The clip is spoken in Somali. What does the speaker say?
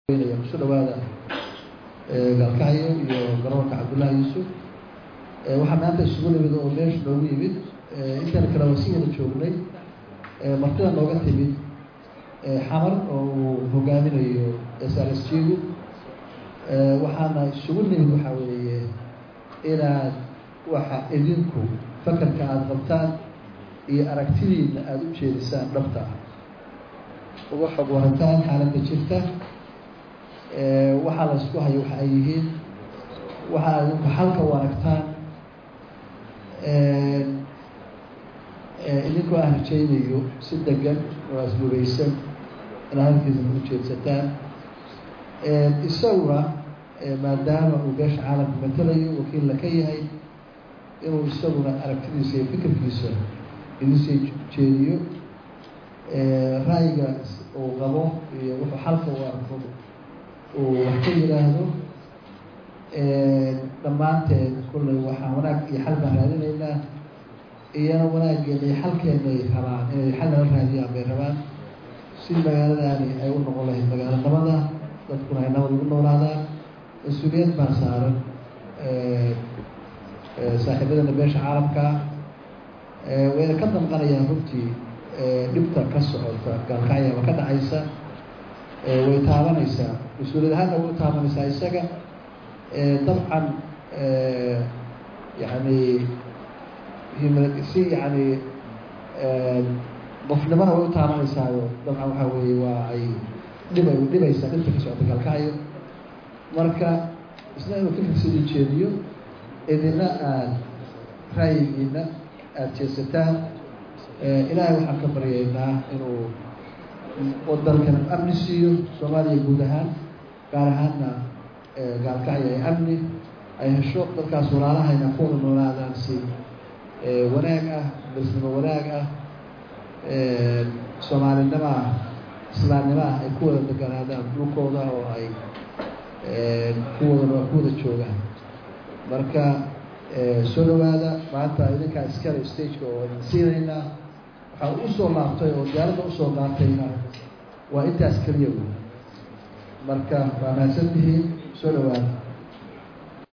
kusoo dhawaada gaalkacyo iyo garoonka cabdullaahi yuusuf waxaa maanta isugu nimid oo meesha noogu yimid intaan kale waa si wada joognay martida nooga timid xamar oo uu hogaaminayo srsjigu waxaana isugu nimid waxaa weeye inaad waxa idinku fakarka aada qabtaan iyo aragtidiina aada u jeedisaan dhabta ah uga xog warataan xaaladda jirta waxaa la isku hayo waxa ay yihiin waxaa idinku xalka u aragtaan idinkoo aan rajaynayo si degan oo asbugaysan inaad halkiisana u jeedsataan isaguna maadaama uu beesha caalamka matalayo wakiilla ka yahay inuu isaguna aragtidiisa iyo fikirkiisa idinsii jeediyo ra'yiga uu qabo iyo wuxuu xalka u arko uu wax ka yidhaahdo dhammaanteed kullay waxaan wanaag iyo xal baan raadinaynaa iyana wanaageena iyo xalkeena ay rabaan inay xal nala raadiyaan bay rabaan si magaaladaani ay u noqon lahayd magaalo nabada dadkuna ay nabad ugu noolaadaan mas-uuliyad baa saaran saaxiibadana beesha caalamkaa wayna ka damqanayaan runtii dhibta ka socota gaalkacyaba ka dhacaysa way taabanaysaa mas-uuliyad ahaanna way u taabanaysaa isaga dabcan yani si yani qofnimona way u taabanaysaao dabcan waxaa weeye waa ay dhiba dhibaysaa dhibta ka socota gaalkacyo marka isna inuu fikirkiisa idin jeediyo idina aada ra'yigiina aada jeesataan ilaahay waxaan ka baryaynaa inuu dalkan amni siiyo soomaaliya guud ahaan gaar ahaanna gaalkacyo ay amni ay hesho dadkaas walaalahayna ku wada noolaadaan si wanaag ah dasnimo wanaag ah soomaalinimo ah islaamnimo ah ay ku wada deganaadaan dhulkooda oo ay kuwada ku wada joogaan marka soo dhawaada maanta idinkaa iskale stageka oo idin siinaynaa waxaa usoo laabtay oo diyaaradda usoo qaatayna waa intaas keliya wey marka waa mahadsan tihiin soo dhawaada